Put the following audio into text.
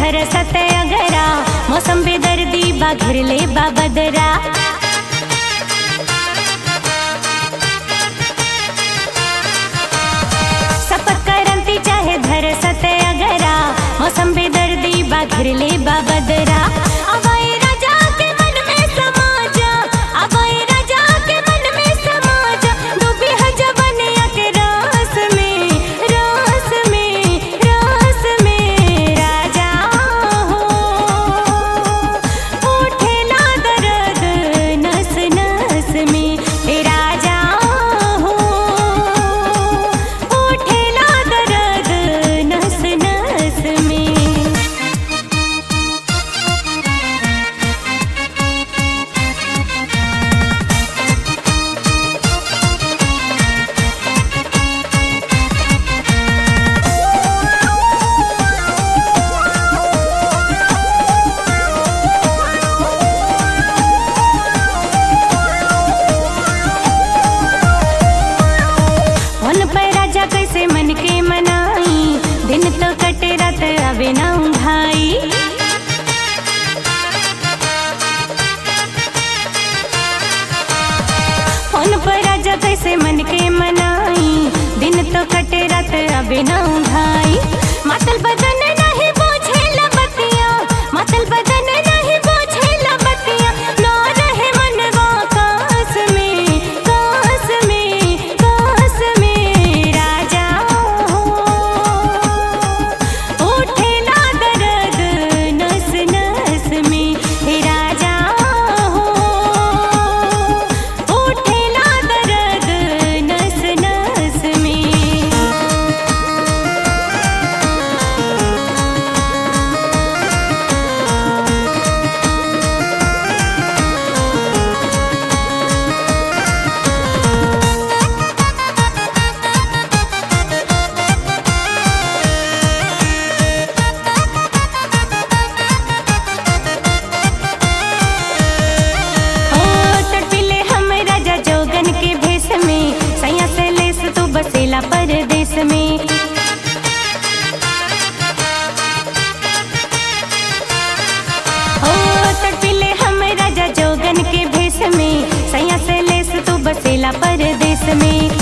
बरसत अगरा मौसम बेदर्दी बा घिरले बा बदरा सपत करंती चाहे धरसत अगरा मौसम बेदर्दी बा घिरले बा बदरा अबई राजा के मन में समा जा अबई राजा के मन में समा जा डूबी है जवनिया के रास में रास में रास में राजा हो उठेला दर्द नस नस में हे राजा हो उठेला दर्द नस नस में उन पर राजा कैसे मन के मनाई दिन तो कटे रात अबे ना भाई उन पर राजा कैसे मन के मनाई दिन तो कटे रात अबे ना भाई मातल बदन नहीं बोझे लबतिया मातल बदन नहीं बोझे लबतिया ना रहे मनवा कास में कास में कास में राजा हो उठेला दर्द नस नस में हे राजा हो उठेला दर्द नस नस में ओ तड़पिले हम राजा जोगन के भेष में सैया से लेस तू बसेला परदेश में ओ तड़पिले हम राजा जोगन के भेष में सैया से लेस तू बसेला परदेश में